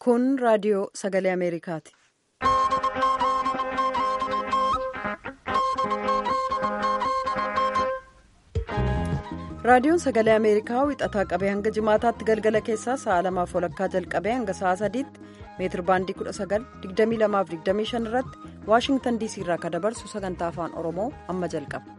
Kun raadiyoo sagalee Ameerikaati. Raadiyoon sagalee Ameerikaa wixataa qabee hanga jimaataatti galgala keessaa sa'a lamaaf walakkaa jalqabee hanga sa'a sadiitti meetir baandii 19,2225 irratti Waashingtan DC irraa kan dabarsu sagantaa afaan Oromoo amma jalqaba.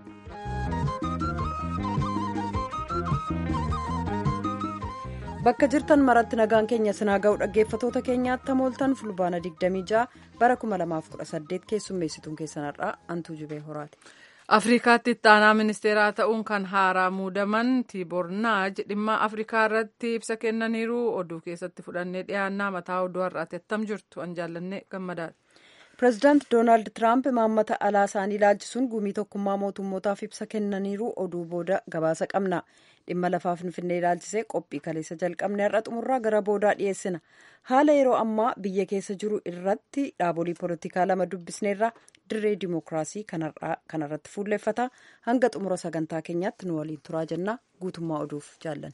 Bakka jirtan maratti nagaan keenya sinaa ga'u dhaggeeffatoota keenyaatti hamooltan fulbaana 26 bara 2018 keessummeessituun keessanarraa Antuu Jibee Horaati. afrikaatti itti aanaa ministeeraa ta'uun kan haaraa muudaman tiiboor naaj dhimma afrikaa irratti ibsa kennaniiru oduu keessatti fudhannee dhiyaannaa mataa oduu har'aati attam jirtu an jaallannee gammadaadha. pireezidaanti doonaald tiraamp imaammata alaa isaanii ilaalchisuun gumii tokkummaa mootummootaaf ibsa kennaniiru oduu booda gabaasa qabna dhimma lafaa finfinnee ilaalchisee qophii kaleessa jalqabne har'a xumurraa gara boodaa dhiyeessina haala yeroo ammaa biyya keessa jiru irratti dhaabolee poolitikaa lama dubbisneerra dirree dimookiraasii kanarratti fuulleffata hanga xumura sagantaa keenyaatti nu waliin turaa jenna guutummaa oduuf jaallan.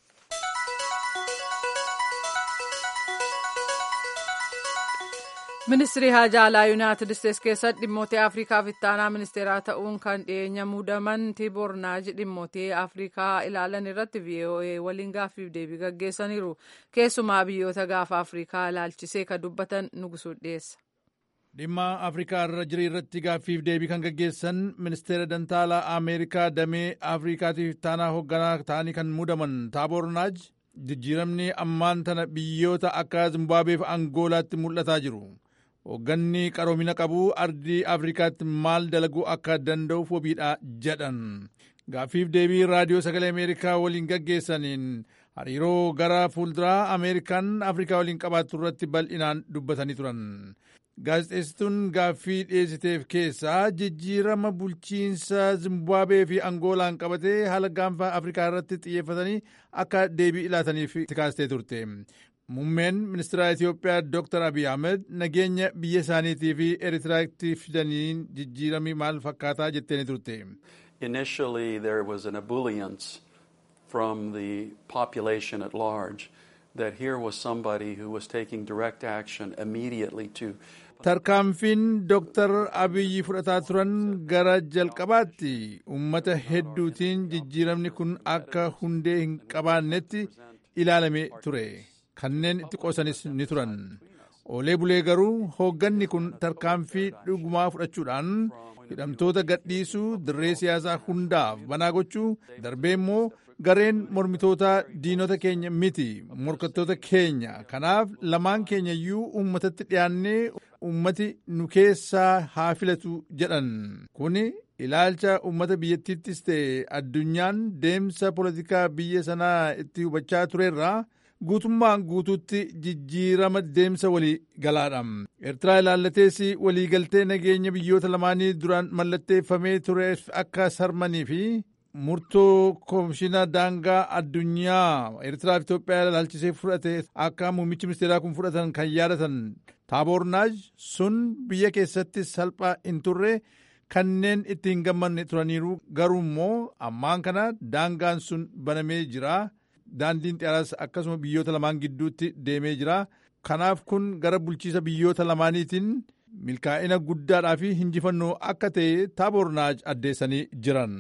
ministirii haajaa alaa yuunaayitid isteetsi keessatti dhimmoota afriikaaf itti aanaa ministeeraa ta'uun kan dhiyeenya muudaman tiiboor naaj dhimmoota afriikaa ilaalan irratti voa waliin gaaffiif deebii gaggeessaniiru keessumaa biyyoota gaafa afriikaa ilaalchisee kan dubbatan nugusuu dhiyeessa. dhimma afrikaa irra jiru irratti gaaffiif deebii kan gaggeessan ministeera dantaalaa ameerikaa damee afriikaatiif itti aanaa hoogganaa ta'anii kan muudaman taaboor naaj jijjiiramni ammaan tana biyyoota akka zimbaabeef angoolaatti mul'ataa jiru. hoogganni qaroomina qabu ardii afrikaatti maal dalaguu akka danda'uuf wabiidha jedhan gaaffiif deebii raadiyoo sagalee ameerikaa waliin gaggeessaniin hariiroo gara fuulduraa ameerikaan afrikaa waliin qabaattu irratti bal'inaan dubbatanii turan gaazexeessituun gaaffii dhiyeessiteef keessaa jijjiirama bulchiinsa zimbaabuwee fi angoolaan qabatee haala gaanfa afrikaa irratti xiyyeeffatanii akka deebii ilaataniif kaastee turte. muummeen ministeera Itoophiyaa Dr. Abiy Ahmed nageenya biyya isaaniitii fi Eritiraatti fidaniin jijjiiramii maal fakkaataa jettee turte. Initially there was an ebullience from the population at large that here was somebody who was taking direct action immediately to tarkaanfiin Dr. Abiyyi fudhataa turan gara jalqabaatti uummata hedduutiin jijjiiramni kun akka hundee hin qabaannetti ilaalame ture. kanneen itti qoosanis ni turan oolee bulee garuu hoogganni kun tarkaanfii dhugumaa fudhachuudhaan hidhamtoota gadhiisuu dirree siyaasaa hundaaf banaa gochuu darbee immoo gareen mormitoota diinota keenya miti morkattoota keenya kanaaf lamaan keenya iyyuu uummatatti dhiyaannee uummati nu keessaa haa filatu jedhan kun ilaalcha uummata biyyattiittis ta'e addunyaan deemsa poolitikaa biyya sanaa itti hubachaa turerraa guutummaan guutuutti jijjiirama deemsa walii galaadha. Eertiraa ilaallatees waliigaltee nageenya biyyoota lamaanii duraan mallatteeffamee tureef akka sarmanii fi murtoo koomishina daangaa addunyaa Eertiraa fi Itoophiyaa ilaalchisee fudhate akka muummichi ministeeraa kun fudhatan kan yaadatan taaboor naaj sun biyya keessatti salphaa hin turre kanneen itti hin gammanne turaniiru garuu immoo ammaan kana daangaan sun banamee jira. daandiin xiyyaaraas akkasuma biyyoota lamaan gidduutti deemee jira kanaaf kun gara bulchiisa biyyoota lamaaniitiin milkaa'ina guddaadhaa fi hinjifannoo akka ta'e taaboor naaj addeessanii jiran.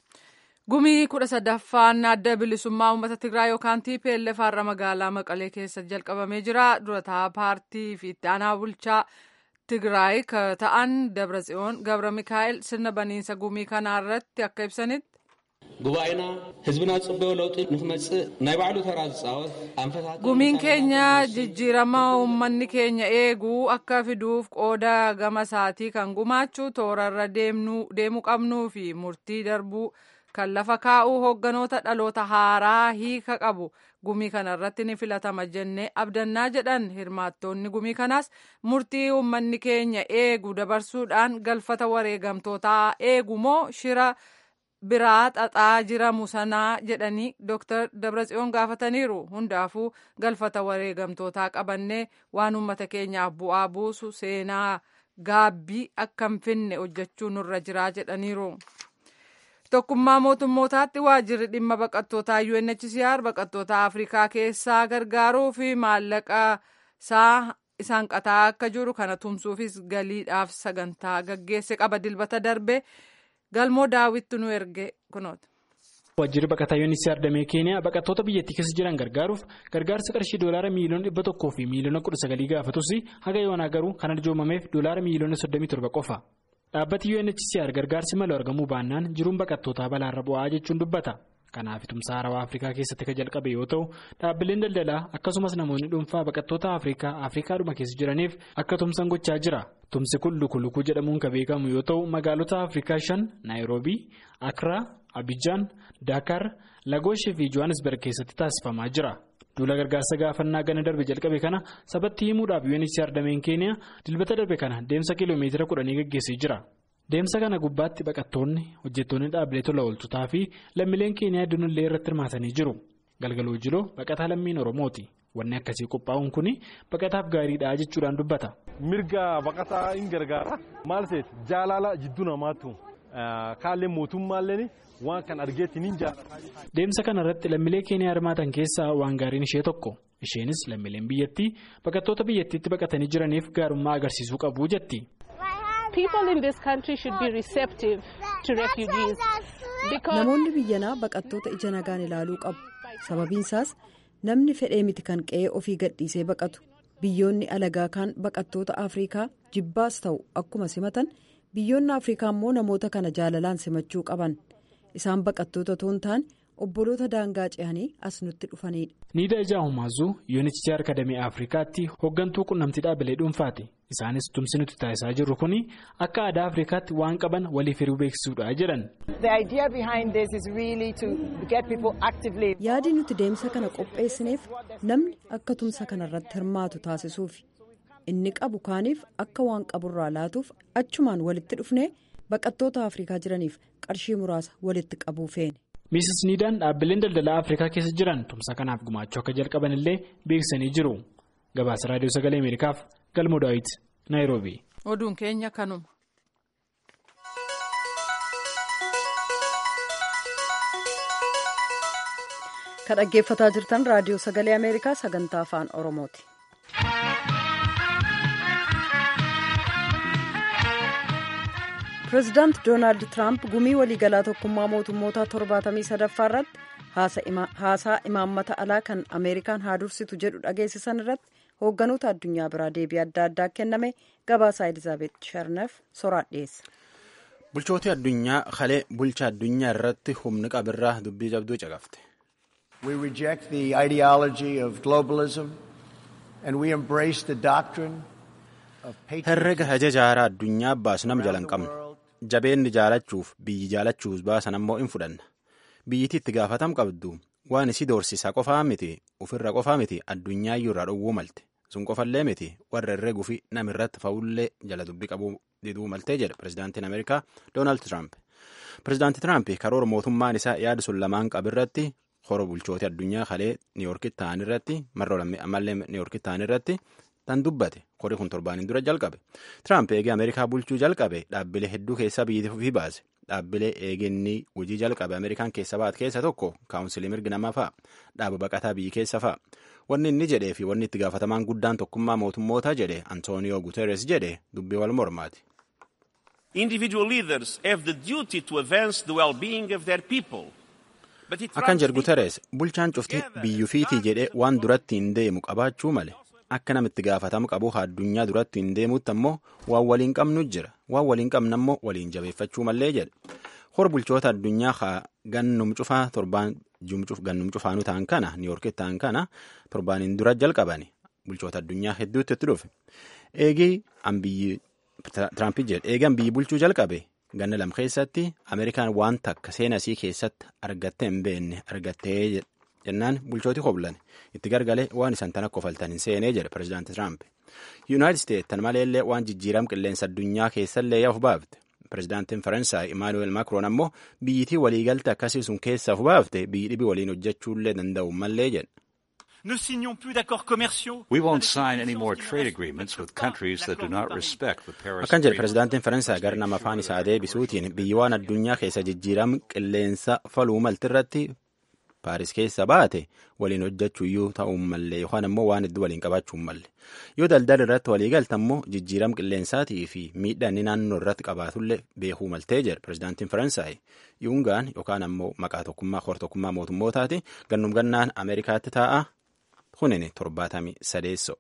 gumii kudha sadaffaan adda bilisummaa uummata tigraay yookaan TPLF har'a magaalaa maqalee keessa jalqabamee jira durataa paartii fi itti aanaa bulchaa tigraay ta'an dabratsiyoon gabra mikaa'el sirna baniinsa gumii kanaa irratti akka ibsanitti. ጉባኤና ህዝብና ጽበዮ ለውጢ ንክመፅእ ናይ ባዕሉ ተራ ዝፃወት ኣንፈታት gumiin keenya jijjiirama uummanni keenya eeguu akka fiduuf qooda gama isaatii kan gumaachu toorarra deemuu qabnuu fi murtii darbuu kan lafa kaa'uu hoogganoota dhaloota haaraa hiika qabu gumii kana irratti ni filatama jennee abdannaa jedhan hirmaattoonni gumii kanaas murtii uummanni keenya eegu dabarsuudhaan galfata wareegamtootaa eegu moo shira biraa xaxaa jiramu sanaa jedhanii Dr. Dabratsiyoon gaafataniiru. Hundaafuu galfata wareegamtootaa qabannee waan uummata keenyaaf bu'aa buusu seenaa gaabbii akka hin finne hojjechuu nurra jiraa jedhaniiru. Tokkummaa mootummootaatti waajjirri dhimma baqattootaa UNHCR baqattoota Afrikaa keessaa gargaaruu fi maallaqa isaa isaan qataa akka jiru kana tumsuufis galiidhaaf sagantaa gaggeesse qaba dilbata darbe galmoo daawwitti nu erge kunoota. Waajjirri baqataa UNHCR damee Keeniyaa baqattoota biyyattii keessa jiran gargaaruuf gargaarsa qarshii doolaara miiliyoona dhibba tokkoo fi miiliyoona kudha sagalii gaafatus haga yoonaa garuu kan arjoomameef doolaara miiliyoona soddomii torba qofa. Dhaabbati UNHCR gargaarsi malee argamuu baannaan jiruun baqattootaa balaarra bu'aa jechuun dubbata. Kanaaf tumsa haarawaa Afrikaa keessatti kan jalqabe yoo ta'u dhaabbileen daldalaa akkasumas namoonni dhuunfaa baqattoota Afrikaa Afrikaadhuma keessa jiraniif akka tumsan gochaa jira. Tumsi kun lukulukuu jedhamuun kan beekamu yoo ta'u magaalota Afrikaa shan Naayiroobii, Akraa, Abijaan, Daakar, Lagooshii fi Johannesburg keessatti taasifamaa jira. Duula gargaarsa gaafannaa gana darbe jalqabe kana sabatti himuudhaaf UNHCR dameen Keeniyaa dilbata darbe kana deemsa kiiloomeetira kudhanii gaggeessee jira. Deemsa kana gubbaatti baqattoonni hojjettoonni dhaabbilee tola ooltotaa fi lammiileen Keeniyaa hedduunillee irratti hirmaatanii jiru. Galgaloo Jiloo baqataa lammiin Oromooti. Wanni akkasii qophaa'uun kun baqataaf gaariidha jechuudhaan dubbata. Mirga baqataa hin gargaara. Maal ta'eef jaalala jidduu namaatu kaallee mootummaallee waan kan argeetti ni jaalata. Deemsa kana irratti lammiilee Keeniyaa hirmaatan keessaa waan gaariin ishee tokko. Isheenis lammiileen biyyattii baqattoota biyyattiitti baqatanii jiraniif gaarummaa agarsiisuu qabu jetti. Namoonni biyyanaa baqattoota ija nagaan ilaaluu qabu. Sababiin isaas namni fedhee miti kan qe'ee ofii gadhiisee baqatu. Biyyoonni alagaa kaan baqattoota Afrikaa jibbaas ta'u akkuma simatan biyyoonni Afrikaa immoo namoota kana jaalalaan simachuu qaban. Isaan baqattoota otoo hin taane obboloota daangaa ce'anii as nutti dhufanidha. Niida Ijaa Humaazuu UNHCR Akademii Afrikaatti hooggantuu qunnamtii dhaabbilee dhuunfaati. Isaanis tumsi nuti taasisaa jirru kun akka aadaa Afrikaatti waan qaban waliif hiruu beeksisuudha jedhan. Yaadi nuti deemsa kana qopheessineef namni akka tumsa kanarratti hirmaatu taasisuufi inni qabu kaaniif akka waan qaburraa laatuuf achumaan walitti dhufnee baqattoota Afrikaa jiraniif qarshii muraasa walitti qabuu feene. Miisis Niidaan dhaabbileen daldalaa Afrikaa keessa jiran tumsa kanaaf gumaachuu akka jalqaban illee beeksisanii jiru. Gabaasa Raadiyoo Sagalee Ameerikaaf Galmoo Daawit, Naayiroobii. Oduun keenya kanuma. Kan dhaggeeffataa jirtan Raadiyoo Sagalee Ameerikaa sagantaa afaan Oromooti. Pireezidaant Doonaald Tiraamp gumii waliigalaa tokkummaa mootummoota torbaatamii sadaffaa irratti haasaa imaammata alaa kan Ameerikaan haa dursitu jedhu dhageessisan irratti hoogganoota addunyaa biraa deebii adda addaa kenname gabaasaa Elizaabeet Sharnaf soraa dhiyeessa. Bulchooti addunyaa kalee bulcha addunyaa irratti humni qabirraa dubbii jabduu caqafte. We reject the ideology of globalism and we embrace the doctrine of Herrega hajajaaraa addunyaa baasu nama jala hin qabnu. Jabeenni jaalachuuf biyyi jaalachuus baasan ammoo hin fudhanna. Biyyiti itti gaafatam qabdu waan isii doorsisaa qofaa miti ofirra qofaa miti addunyaa irraa dhowwuu malte. Sun qofallee miti warra herreguu fi namirratti fa'ullee jala dubbii qabuu diduu maltee jedha pirezidaantiin Ameerikaa Doonaald Tiraamp. Pirezidaanti Tiraamp karoora mootummaan isaa yaada sun lamaan qabirratti hora bulchooti addunyaa kalee niiyorkitti ta'an irratti marra ammallee niiyorkitti ta'an irratti tan dubbate korii kun torbaaniin dura jalqabe tiraamp eegee ameerikaa bulchuu jalqabe dhaabbilee hedduu keessaa biyyi ofii baase dhaabbilee eegeenni hojii jalqabe ameerikaan keessa baate keessa tokko kaawunsilii mirgi namaa fa'a dhaaba baqataa biyyi keessa fa'a wanni inni jedhee fi wanni itti gaafatamaan guddaan tokkummaa mootummootaa jedhe antooniyoo guteres jedhe dubbii wal mormaati. Individual leaders have the duty to advance the well-being of their people. Akkan jedhu Guteres bulchaan cufti biyyufiitii jedhee waan duratti hin deemu qabaachuu male akka namitti gaafatamu qabu addunyaa duratti hin deemutti ammoo waan waliin qabnu jira waan waliin qabna ammoo waliin jabeeffachuu mallee jedhe hor bulchoota addunyaa haa gannum cufaa torbaan gannum cufaanuu ta'an kana niiyorkitti ta'an kana torbaaniin dura jalqabani bulchoota addunyaa hedduutti itti dhufe eegii ambiyyi Tiraamp jedhe eegan biyyi bulchuu jalqabe ganna lam keessatti ameerikaan waan takka seenasii keessatti argattee hin beekne argattee jennaan bulchooti hoblan itti gargalee waan isan tan akka ofaltan hin seenee jedhe pirezidaanti Tiraamp. Yuunaayitid Isteet tan maleellee waan jijjiiram qilleensa addunyaa keessallee yaa'uuf baafte. Pirezidaantiin Faransaay Imaanuweel Makroon ammoo biyyitii waliigalte akkasii sun keessaa of baafte biyyi dhibii waliin hojjechuullee danda'u mallee jedhe. Ne signons plus d'accords commerciaux. We won't sign any more trade agreements with countries that do not respect the Paris Akkan jedhe Agreement. pirezidaantiin Faransaay gara nama afaan isaa deebisuutiin biyyi waan addunyaa keessa jijjiiram qilleensa faluu maltirratti paaris keessa baate waliin hojjechuu iyyuu ta'uu mallee yookaan ammoo waan hedduu waliin qabaachuu malle yoo daldala irratti walii galta ammoo jijjiiram qilleensaatii fi miidhaa inni naannoo irratti qabaatullee beekuu maltee jedha pirezidaantiin faransaay yuungaan yookaan ammoo maqaa tokkummaa hor tokkummaa mootummootaati gannum gannaan ameerikaatti taa'a kunini torbaatamii sadeesso.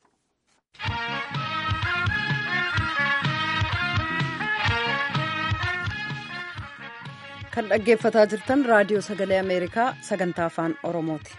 kan dhaggeeffataa jirtan raadiyoo sagalee ameerikaa sagantaa afaan oromooti.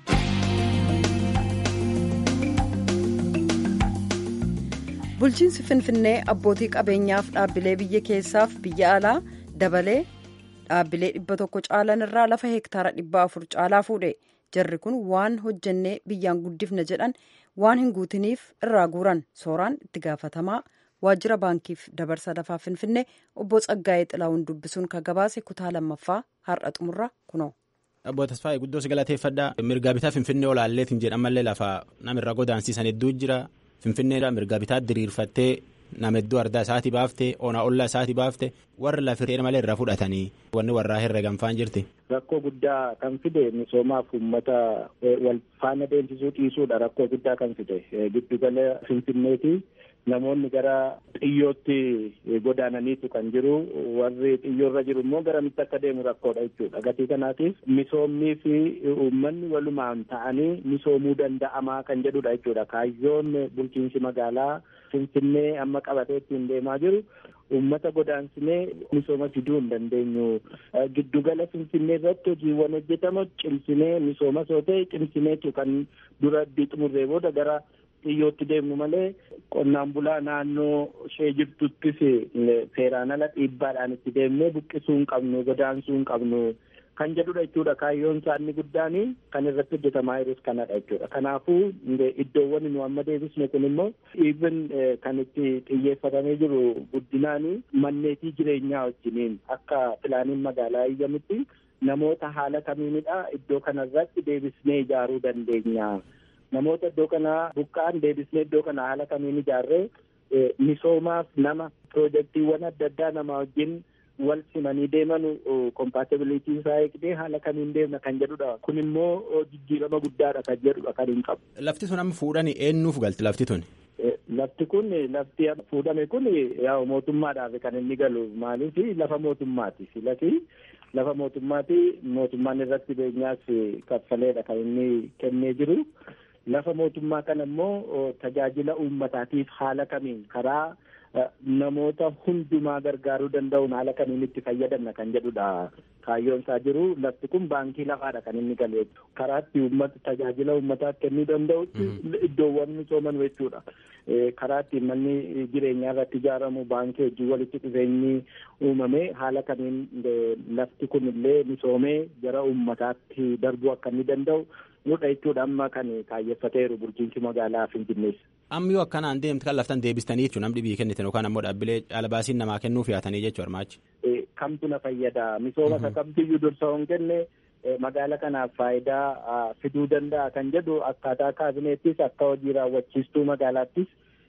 bulchiinsi finfinnee abbootii qabeenyaaf dhaabbilee biyya keessaaf biyya alaa dabalee dhaabbilee dhibba tokko caalan irraa lafa hektaara dhibba afur caalaa fuudhe jarri kun waan hojjennee biyyaan guddifna jedhan waan hin guutiniif irraa guuran sooraan itti gaafatamaa waajjira baankiif dabarsa lafaa finfinnee obbo Tsaggaa'ee Xilaawun dubbisuun kan gabaase kutaa lammaffaa har'a xumurra kunoo. Obbo Tasfaayee guddoo si galateeffadha. Mirgaa bitaa Finfinnee olaalleetiin jedhamallee lafa namirra godaansiisan hedduu jira. Finfinneedha mirgaa bitaa diriirfattee nama hedduu ardaa isaatii baaftee onaa ollaa isaatii baaftee warri lafirree malee irraa fudhatanii wanni warraa herreegan faan jirti. Rakkoo guddaa kan fide misoomaaf uummata wal faana deemsisuu dhiisuudha rakkoo guddaa kan fide giddugala Finfinneeti. namoonni gara xiyyootti godaananiitu kan jiru warri xiyyoorra jiru immoo garamitti akka deemu rakkoodha jechuudha gatii kanaatiif misoomnii fi uummanni walumaan ta'anii misoomuu danda'amaa kan jedhudha jechuudha kaayyoon bulchiinsi magaalaa finfinnee amma qabatee ittiin deemaa jiru uummata godaansinee misooma fiduu hin dandeenyu giddugala finfinnee irratti hojiiwwan hojjetamu cimsinee misooma soo ta'e cimsineetu kan dura xumurree booda gara xiyyootti deemnu malee qonnaan bulaa naannoo ishee jirtuttis seeraan ala dhiibbaadhaan itti deemnee buqqisuu hin qabnu godaansuu hin qabnu kan jedhudha jechuudha kaayyoon isaa inni guddaan kan irratti hojjetamaa jirus kanadha jechuudha kanaafuu iddoowwan nu amma deebisne kun immoo even kan itti xiyyeeffatamee jiru guddinaan manneetii jireenyaa wajjiniin akka pilaaniin magaalaa iyyamutti namoota haala kamiinidha iddoo kanarratti deebisnee ijaaruu dandeenya. namoota iddoo kana buqqa'an deebisnee iddoo kana haala kamiin ijaarree misoomaaf nama piroojeektiiwwan adda addaa nama wajjin wal simanii deeman kompaatibilitii isaa eegdee haala kamiin deemna kan jedhudha kun immoo jijjiirama guddaadha kan jedhudha kan hin qabu. Lafti sun amma fuudhanii eenyuuf galti lafti tun? Lafti kun lafti fuudhame kun yaa mootummaadhaaf kan inni galu maaliif lafa mootummaati filati lafa mootummaati mootummaan irratti beenyaas kaffaleedha kan inni kennee jiru. lafa mootummaa kana immoo tajaajila uummataatiif haala kamiin karaa namoota hundumaa gargaaruu danda'uun haala kamiin itti fayyadamna kan jedhudha kaayyoon isaa jiru lafti kun baankii lafaadha kan inni galu karaa itti uummata tajaajila uummataaf kennuu danda'utti iddoowwan misooman jechuudha karaa itti manni jireenyaa irratti ijaaramu baankii hojii walitti dhufeenyi uumame haala kamiin lafti kun illee misoomee gara uummataatti darbuu akka inni danda'u nudha jechuudha amma kan kaayyeffateeru bulchiinsi magaalaa Finfinnees. Amma yoo akkanaan deemte kan laftan deebistanii jechuun namni biyyi kennitan yookaan ammoo dhaabbilee caalabaasiin namaa kennuuf yaatanii jechuu armaachi. Kamtu na fayyada misooma isa kamtiyyuu dursa hin kenne magaala kanaaf faayidaa fiduu danda'a kan jedhu akkaataa kaabineettis akka hojii raawwachiistuu magaalaattis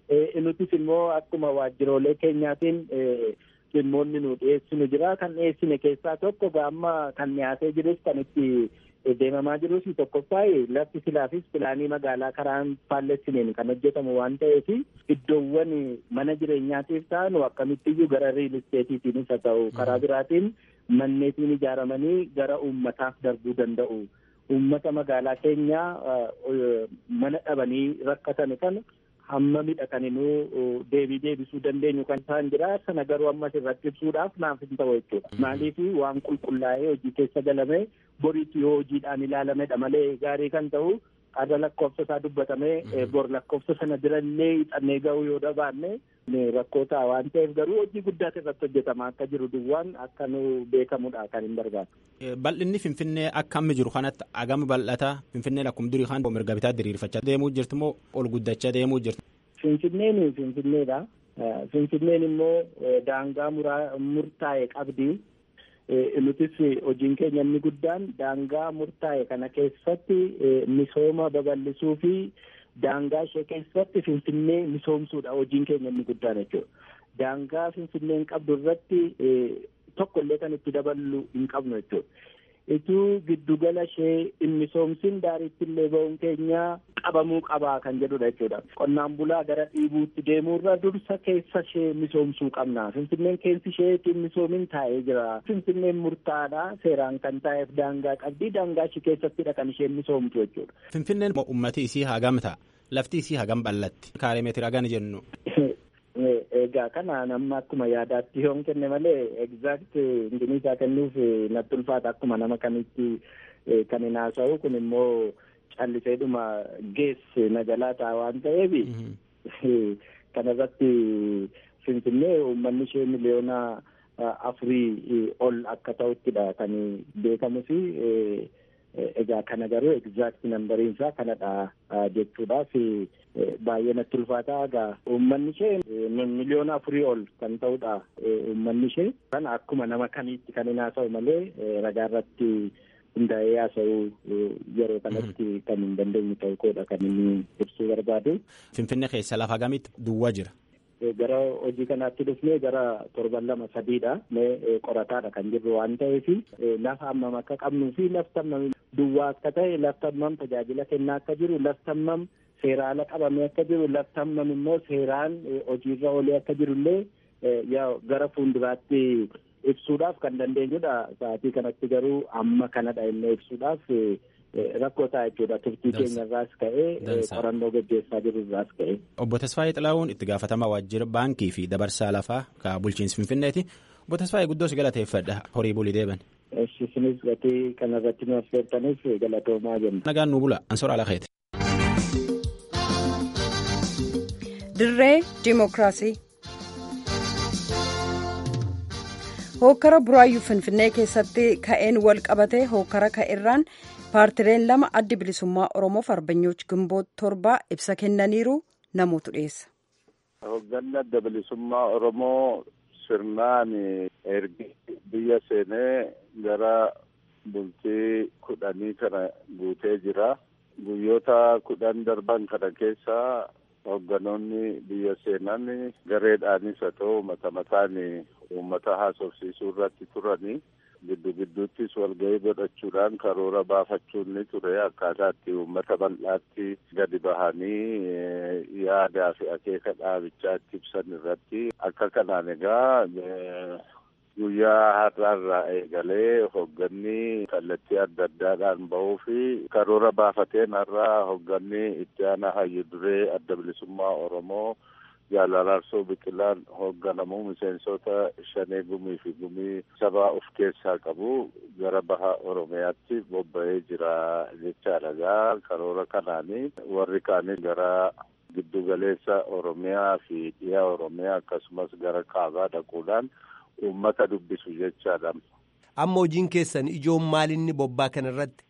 nutis immoo akkuma waajjiroolee keenyaatiin dhimmoonni nu dhiyeessinu jira kan dhiyeessine keessaa tokko gaamma kan dhiyaatee jirus kan itti deemamaa jirus tokkoffaa lafti silaafis pilaanii magaalaa karaan faallessineen kan hojjetamu waan ta'eef iddoowwan mana jireenyaatiif ta'anu akkamittiyyuu gara riil isteetiitiinis haa ta'u karaa biraatiin manneetiin ijaaramanii gara uummataaf darbuu danda'u. Uummata magaalaa keenyaa mana dhabanii rakkatan kana hamma midhaqaninuu deebii deebisuu dandeenyu kan isaan jira sana garuu ammas irratti ibsuudhaaf naaf hin ta'u jechuudha. Maaliif waan qulqullaa'ee hojii keessa galame boriitti yoo hojiidhaan ilaalamedha malee gaarii kan ta'u qarra lakkoofsa isaa dubbatamee bor lakkoofsa sana birallee hixannee ga'uu yoo dhabaanne rakkoo ta'a waan ta'eef garuu hojii guddaatu irratti hojjetama akka jiru duwwaan akka nu beekamudha kan hin barbaadu. Bal'inni Finfinnee akka amma jiru kanatti agama bal'ata Finfinneen akkuma durii kan mirga bitaa diriirfachaa deemuu jirtu moo ol guddachaa deemuu jirtu? Finfinneen Finfinneedha. Finfinneen immoo daangaa murtaa'e qabdi. nutis hojiin keenya inni guddaan daangaa murtaa'e kana keessatti misooma babal'isuu fi daangaa ishee keessatti finfinnee misoomsuudha hojiin keenya inni guddaan jechuudha. Daangaa finfinneen qabdu irratti tokko illee kan itti daballu hin qabnu jechuudha. ituu giddugala ishee hin misoomsin daariitti illee ba'uun keenya qabamuu qabaa kan jedhudha jechuudha. Qonnaan bulaa gara dhiibuutti deemuurra dursa keessa ishee misoomsuu qabna. Finfinneen keessi ishee ittiin misoomin taa'ee jira. Finfinneen murtaadha seeraan kan taa'eef daangaa qabdi. Daangaa ishee keessattidha kan isheen misoomtu jechuudha. Finfinneen ummati isii hagam ta'a? Lafti isii hagam bal'atti? Kaaree meetira hagam jennu? Egaa kana nama akkuma yaadaatti yoon kenne malee exact hundinii isaa kennuuf natti ulfaata akkuma nama kamitti kan hin haasa'u kun immoo calliseedhuma geesse nagalaa ta'a waan ta'eef kanarratti finfinnee uummanni ishee miliyoona afurii ol akka ta'uttidha kan beekamu fi egaa kana garuu exact nambariin isaa kanadha jechuudhaaf baay'ee natti ulfaata egaa uummanni ishee miliyoona afurii ol kan ta'udha uummanni ishee kana akkuma nama kamiitti kan hin haasa'u malee ragaa irratti hundaa'ee haasa'uu yeroo kanatti kan hin dandeenye ta'uu koodha kan inni ibsuu barbaadu. Finfinnee keessa lafa hagamitti duwwaa jira. gara hojii kanaatti dhufnee gara torban lama sadiidha mee qorataadha kan jirru waan ta'eef lafa hammam akka qabnuu fi lafti hammam duwwaa akka ta'e lafti hammam tajaajila kennaa akka jiru lafti hammam seeraan ala qabamee akka jiru lafti hammam immoo seeraan hojiirra oolee akka jiru illee gara fuulduraatti ibsuudhaaf kan dandeenyudha sa'aatii kanatti garuu amma kanadha inni ibsuudhaaf rakkoo ta'a jechuudha turtii keenya irraas ka'ee qorannoo gaggeessaa jiru irraas ka'ee. Obbo Tasfaayee Xilaawun itti gaafatamaa waajjira baankii fi dabarsaa lafaa ka bulchiinsi Finfinneeti. Obbo Tasfaayee guddoo si galateeffadha horii bulii deeban. Isinis gatii kanarratti nu affeertaniif galatoomaa jenna. Nagaan nu bula ansoora alakeeti. Dirree Dimookiraasii. Hookkara buraayyuu Finfinnee keessatti ka'een wal qabate hookkara ka'erraan paartileen lama addi bilisummaa Oromoof arbanyooch gimboot torbaa ibsa kennaniiru namootu dhiyeessa. Hoogganni adda bilisummaa Oromoo sirnaan ergi biyya seenee gara bultii kudhanii kana guutee jira. Guyyoota kudhan darban kana keessa hoogganoonni biyya seenan gareedhaanis haa ta'u mata mataan uummata haasofsiisuu irratti turanii giddu gidduuttis walgahii godhachuudhaan karoora baafachuun ni ture akkaataa itti uummata bal'aatti gadi bahanii yaadaa fi akeeka dhaabichaa itti ibsan irratti akka kanaan egaa guyyaa har'aarraa eegalee hoogganni kallattii adda addaadhaan bahuu fi karoora baafateen har'aa hoogganni itti aanaa hayyu duree adda bilisummaa oromoo jaalalaarsoo biqilaan hoogganamu miseensota shanee gumii fi gumii sabaa of keessaa qabu gara baha oromiyaatti bobba'ee jira jechaadha gaa karoora kanaanii warri kaanii gara giddugaleessa oromiyaa fi dhiyaa oromiyaa akkasumas gara kaabaa dhaquudhaan uummata dubbisu jechaadha. Amma hojiin keessan ijoon maalinni bobbaa kana irratti?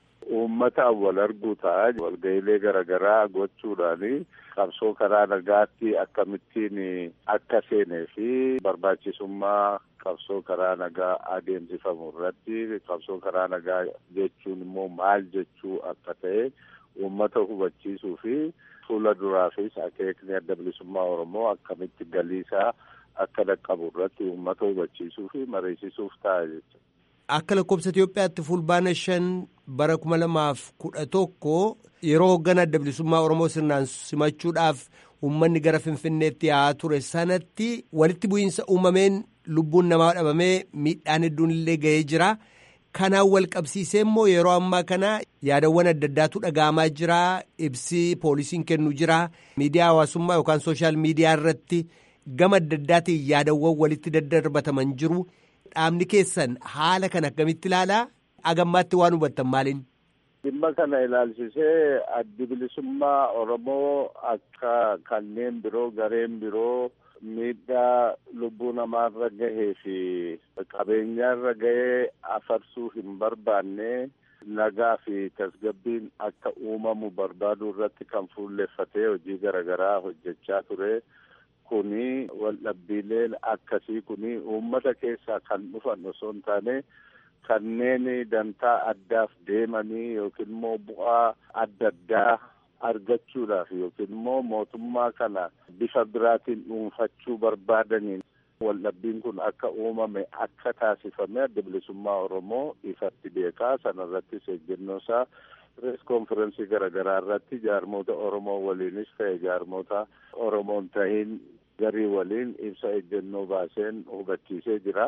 Uummata wal arguu ta'a walga'iilee garaagaraa gochuudhaani qabsoo karaa nagaatti akkamittiin akka seenee fi barbaachisummaa qabsoo karaa nagaa adeemsifamu irratti qabsoo karaa nagaa jechuun immoo maal jechuu akka ta'e uummata hubachiisuu fi fuula duraafis akeekni adda bilisummaa Oromoo akkamitti galiisaa akka dhaqqabu irratti uummata hubachiisuu fi mariisisuuf ta'a jechuudha. Akka lakkoofsa Itoophiyaatti fulbaana shan bara kuma lamaaf kudha tokko yeroo hoogganaa adda bilisummaa Oromoo sirnaan simachuudhaaf uummanni gara Finfinneetti yaa'aa ture sanatti walitti bu'iinsa uumameen lubbuun namaa dhabamee miidhaan hedduun illee ga'ee jira. Kanaan wal qabsiisee immoo yeroo ammaa kana yaadawwan adda addaatu dhaga'amaa jira. Ibsi poolisiin kennu jira. Miidiyaa hawaasummaa yookaan sooshaal miidiyaa irratti gama adda addaatiin yaadawwan walitti daddarbataman jiru. Dhaabni keessan haala kana akkamitti ilaalaa? Agammaatti waan hubattan maaliin? Dhimma kana ilaalchisee addi bilisummaa Oromoo akka kanneen biroo gareen biroo miidhaa lubbuu namaarra gahee fi qabeenyaarra gahee afarsuu hin barbaanne nagaa fi tasgabbiin akka uumamu barbaaduu irratti kan fuulleffatee hojii garaagaraa hojjechaa ture. kuni waldhabbiileen akkasii kuni uummata keessaa kan dhufan osoo hin taane kanneen dantaa addaaf deemanii yookiin immoo bu'aa adda addaa argachuudhaaf yookiin immoo mootummaa kana bifa biraatiin dhuunfachuu barbaadaniin waldhabbiin kun akka uumame akka taasifame adda bilisummaa oromoo ifatti beekaa sanarrattis ejjennoo isaa pirees konferensii garaagaraa irratti jaarmoota oromoo waliinis ta'e jaarmoota oromoon tahin garii waliin ibsa ejjennoo baaseen hubachiisee jira.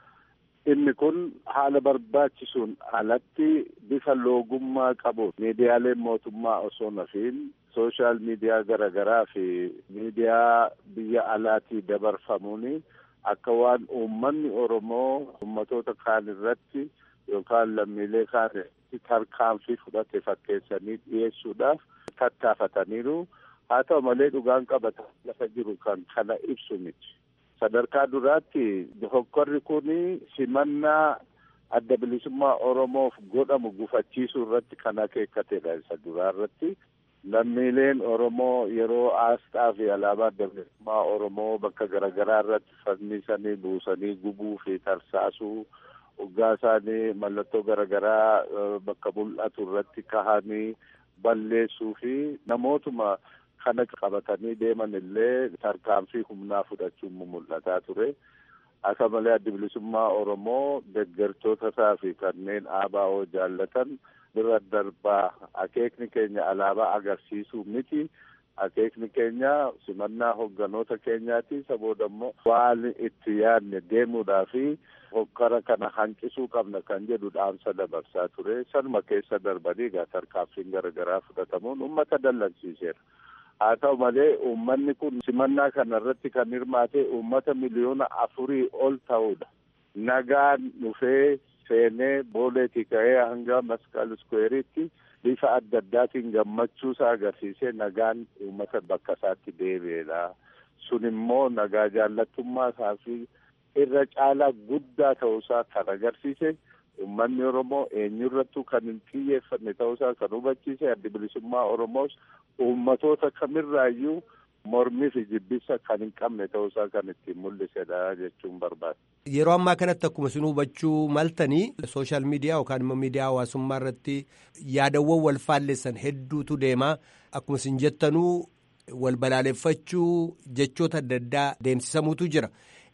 Inni kun haala barbaachisuun alatti bifa loogummaa qabu miidiyaaleen mootummaa osoo nafiin sooshaal miidiyaa garaagaraa fi miidiyaa biyya alaatii dabarfamuuni akka waan uummanni Oromoo uummatoota kaan irratti yookaan lammiilee kaan irratti tarkaanfii fudhate fakkeessanii dhiyeessuudhaaf tattaafataniiru. Haa ta'u malee dhugaan qabata lafa jiru kan kana ibsu miti. Sadarkaa duraatti hokkorri kun simannaa adda bilisummaa Oromoof godhamu gufachiisuu irratti kan akeekatedha isa duraa irratti. Lammiileen Oromoo yeroo aasxaa fi alaabaa adda bilisummaa Oromoo bakka garaagaraa irratti fannisanii buusanii gubuu fi tarsaasuu hoggaa isaanii mallattoo garaagaraa bakka mul'atu irratti kahanii balleessuu fi namootuma kana qabatanii deeman illee tarkaanfii humnaa fudhachuun mul'ataa ture. Akka malee adda bilisummaa Oromoo deeggartoota isaa fi kanneen ABO jaallatan bira darbaa akeekni keenya alaabaa agarsiisuu miti. Akeekni keenya simannaa hogganoota keenyaati. Isa booda immoo waan itti yaadne deemuudhaa fi hokkara kana hanqisuu qabna kan jedhu dhaamsa dabarsaa ture. Sanuma keessa darbanii egaa tarkaanfiin garaagaraa fudhatamuun uummata dallansiiseera. Haa ta'u malee uummanni kun simannaa kana irratti kan hirmaate uummata miliyoona afurii ol ta'udha. Nagaan dhufee seenee booleetii ka'ee hanga masqal iskweeriitti bifa adda addaatiin gammachuusaa agarsiisee nagaan uummata bakka isaatti deebi'edha. Sun immoo nagaa jaallattummaa isaa fi irra caalaa guddaa ta'uusaa kan agarsiise uummanni Oromoo eenyurrattuu kan hin xiyyeeffanne ta'uusaa kan hubachiise adda bilisummaa Oromoos uummatoota kamirraayyuu mormii fi jibbisa kan hin qabne ta'uusaa kan ittiin mul'isedha jechuun barbaada. Yeroo ammaa kanatti akkuma isin hubachuu maltanii sooshaal miidiyaa yookaan immoo miidiyaa hawaasummaa irratti yaadawwan wal faalleessan hedduutu deemaa akkuma isin jettanuu wal balaaleffachuu jechoota adda addaa deemsisamuutu jira.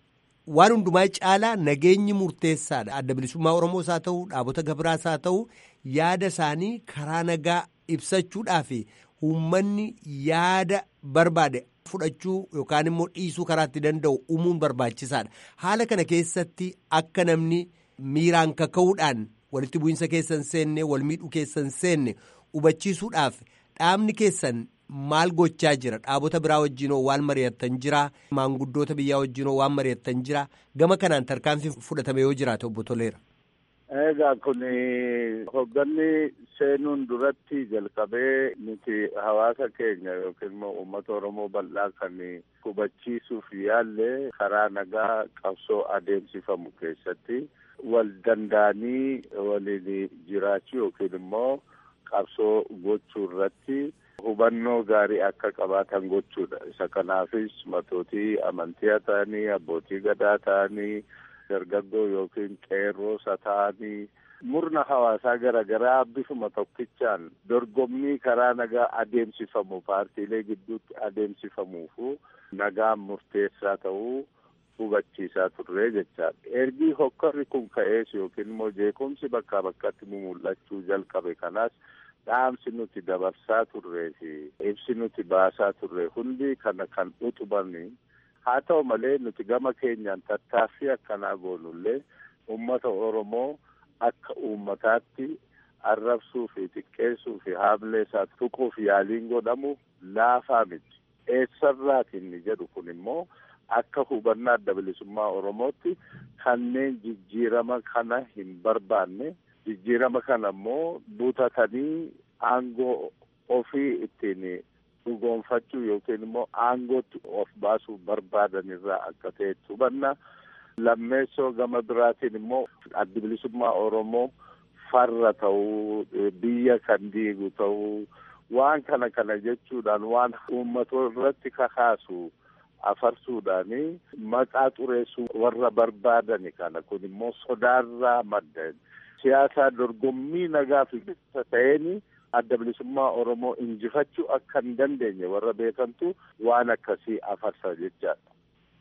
Waan hundumaa caalaa nageenyi murteessaadha. Adda bilisummaa Oromoos haa ta'u dhaabota gabiraas haa ta'u yaada isaanii karaa nagaa ibsachuudhaaf uummanni yaada barbaade fudhachuu yookaan immoo dhiisuu karaa itti danda'u uumuun barbaachisaadha. Haala kana keessatti akka namni miiraan kaka'uudhaan walitti bu'iinsa keessan seenne wal miidhuu keessan seenne hubachiisuudhaaf dhaabni keessan maal gochaa jira dhaabota biraa wajjinoo waan mari'attan jira maanguddoota biyyaa wajjinoo waan mari'attan jira gama kanaan tarkaanfii fudhatame yoo jiraate obbo Toleera. Egaa kun hogganni seenuun duratti jalqabee nuti hawaasa keenya yookiin immoo uummata Oromoo bal'aa kan hubachiisuuf yaalle karaa nagaa qabsoo adeemsifamu keessatti wal danda'anii waliin jiraachuu yookiin immoo qabsoo gochuu irratti hubannoo gaarii akka qabaatan gochuudha. Isa kanaafis matootii amantii ta'anii abbootii gadaa ta'anii dargaggoo yookiin qeerroosa ta'anii murna hawaasaa garaagaraa bifuma tokkichaan dorgommii karaa nagaa adeemsifamu paartiilee gidduutti adeemsifamuufu nagaan murteessaa ta'uu hubachiisaa turre jechaadha. Ergi hokkorri kun ka'ees yookiin immoo jeequmsi bakkaa bakkatti mul'achuu jalqabe kanaas dhaamsi nuti dabarsaa turree fi ibsi nuti baasaa turre hundi kana kan utubanii haa ta'u malee nuti gama keenyaan tattaaffii akkanaa goonullee uummata Oromoo akka uummataatti arrabsuu fi xiqqeessuu fi haamlee isaa tuquuf yaaliin godhamu laafaa miti. Eessarraati inni jedhu kun immoo akka hubannaa adda bilisummaa Oromootti kanneen jijjiirama kana hin barbaanne jijjiirama kana immoo butatanii aangoo ofii ittiin dhugoonfachuu yookiin immoo aangootti of baasuu barbaadan irraa akka ta'etti hubanna. Lammeessoo gama biraatiin immoo addi bilisummaa Oromoo farra ta'uu biyya kan diigu ta'uu waan kana kana jechuudhaan waan uummatoo irratti kakaasu afarsuudhaani maqaa xureessuu warra barbaadani kana kun immoo sodaarraa madda siyaasaa dorgommii nagaa fi bilisa ta'een adda bilisummaa Oromoo injifachuu akka hin dandeenye warra beekantu waan akkasii afarsa jechaadha.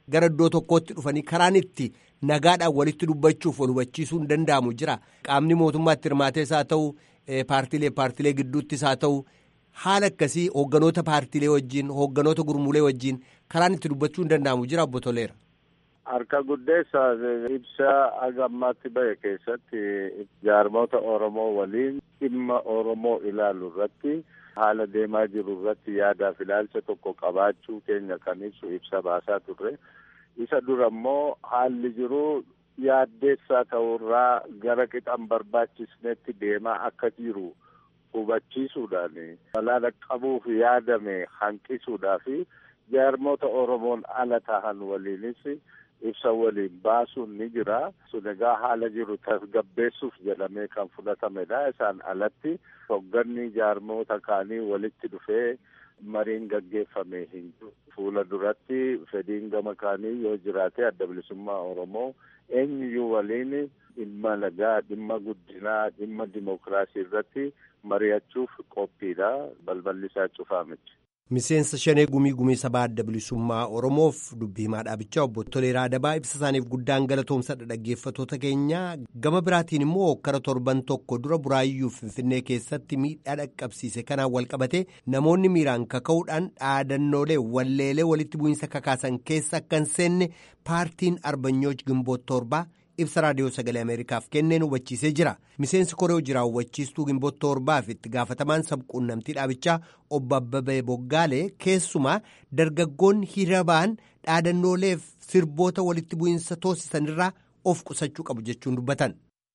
gara iddoo tokkootti dhufanii karaan itti nagaadhaan walitti dubbachuuf wal hubachiisuu hin danda'amu jira qaamni mootummaatti hirmaatees haa ta'u paartiilee paartiilee gidduuttis haa ta'u haala akkasii hoogganoota paartiilee wajjin hoogganoota gurmuulee wajjin karaan itti dubbachuu hin danda'amu jira obbo Toleera. Harka guddeessa ibsa haga ammaatti bahe keessatti jaarmoota Oromoo waliin dhimma Oromoo ilaalu irratti haala deemaa jiru irratti yaadaaf ilaalcha tokko qabaachuu keenya kan ibsu ibsa baasaa turre. Isa dura immoo haalli jiru yaaddeessaa ta'urraa gara qixan barbaachisnetti deemaa akka jiru hubachiisuudhaan balaa qabuuf yaadame hanqisuudhaa fi jaarmoota Oromoon ala tahan waliinis ibsa waliin baasuun ni jira. Sun egaa haala jiru tasgabbeessuuf jedhamee kan fudhatamedha. Isaan alatti hogganni jaarmoota kaanii walitti dhufee mariin gaggeeffame hin jiru. Fuula duratti fedhiin gama kaanii yoo jiraate adda bilisummaa Oromoo eenyuyyuu waliin dhimma nagaa, dhimma guddinaa, dhimma dimokiraasii irratti mari'achuuf qophiidha. Balballi isaa cufaa miti. Miseensa shanee gumii gumii sabaa adda bilisummaa Oromoof dubbii himaa dhaabichaa obbo Toleeraa Adabaa ibsa isaaniif guddaan galatoomsadha dhaggeeffattoota keenya gama biraatiin immoo hokkara torban tokko dura buraayyuu Finfinnee keessatti miidhaa dhaqqabsiise kanaan walqabate namoonni miiraan kaka'uudhaan dhaadannoolee walleelee walitti bu'iinsa kakaasan keessa akka hin seenne paartiin arbanyooj gimboot torbaa ibsa raadiyoo sagalee ameerikaaf kenneen hubachiisee jira miseensi koree jiraa hubachiistuu gimboot torbaaf itti gaafatamaan sabquunnamtii dhaabichaa obbo Abbabee Boggaalee keessumaa dargaggoonni hiriira ba'an dhaadannooleef sirboota walitti bu'iinsa toosisanirraa of qusachuu qabu jechuun dubbatan.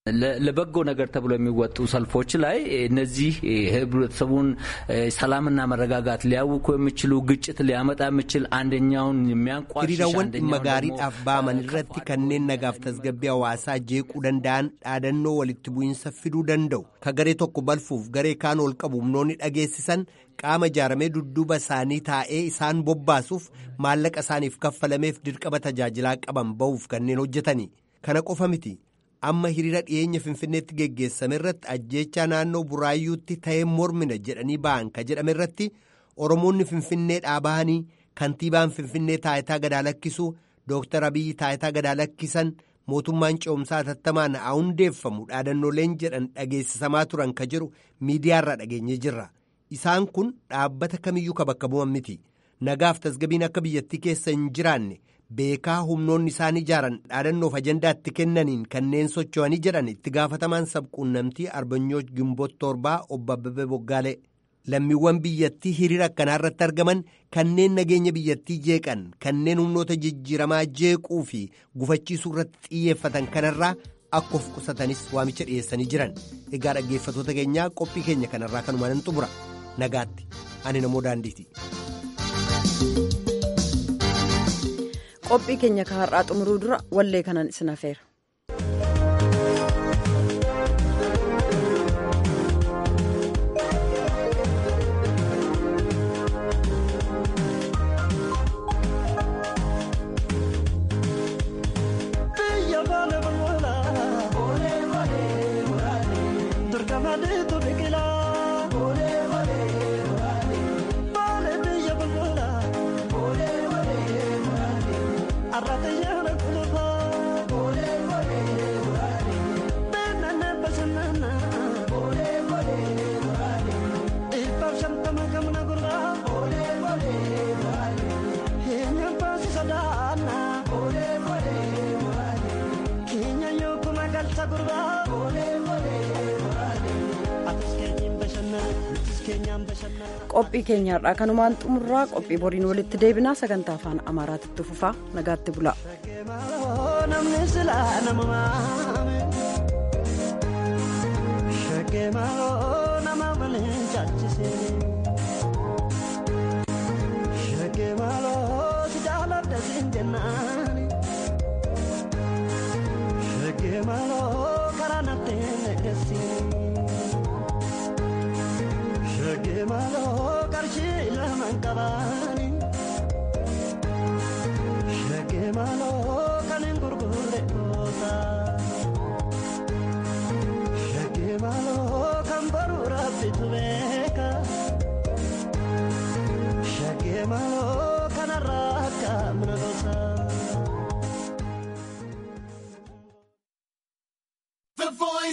ለበጎ ነገር ተብሎ የሚወጡ ሰልፎች ላይ እነዚህ ህብረተሰቡን ሰላምና መረጋጋት ሊያውኩ የሚችሉ ግጭት ሊያመጣ የሚችል አንደኛውን የሚያንቋሽሽ hiriirawwan dhimma gaariidhaaf ba'aman irratti kanneen nagaaf tasgabbii hawaasaa jeequu danda'an dhaadannoo walitti bu'iinsa fiduu danda'u ka garee tokko balfuuf garee kaan ol qabu humnoonni dhageessisan qaama ijaaramee dudduuba isaanii taa'ee isaan bobbaasuuf maallaqa isaaniif kaffalameef dirqama tajaajilaa qaban ba'uuf kanneen hojjetani kana qofa miti. amma hiriira dhiyeenya finfinneetti geggeessame irratti ajjeechaa naannoo buraayyuutti ta'ee mormina jedhanii ba'an ka jedhame irratti oromoonni finfinnee dhaabahanii kantiibaan finfinnee taayitaa gadaa lakkisuu dooktar abiyyi taayitaa gadaa lakkisan mootummaan ce'umsaa hatattamaan haa hundeeffamu dhaadannooleen jedhan dhageessisamaa turan ka jedhu miidiyaarraa dhageenye jirra isaan kun dhaabbata kamiyyuu ka bakka bu'an miti nagaaf tasgabiin akka biyyattii keessa hin jiraanne. beekaa humnoonni isaan ijaaran dhaadannoof ajandaatti kennaniin kanneen socho'anii jedhan itti gaafatamaan sabquunnamtii arbanyooj gimboot torbaa obbo Abbabee Boggaalee lammiiwwan biyyattii hiriira akkanaa irratti argaman kanneen nageenya biyyattii jeeqan kanneen humnoota jijjiiramaa jeequu fi gufachiisuu irratti xiyyeeffatan kanarraa akka of qusatanis waamicha dhiyeessanii jiran egaa dhaggeeffatoota keenyaa qophii keenya kanarraa kanumaan hin xumura nagaatti ani namoo daandiiti. qophii keenya ka har'aa xumuruu dura wallee kanan isin afeera. qophii keenya har'aa kanumaan xumurraa qophii boriin walitti deebinaa sagantaa afaan amaaraatti fufaa nagaatti bula. Maloo qarshii lamaan qabaa.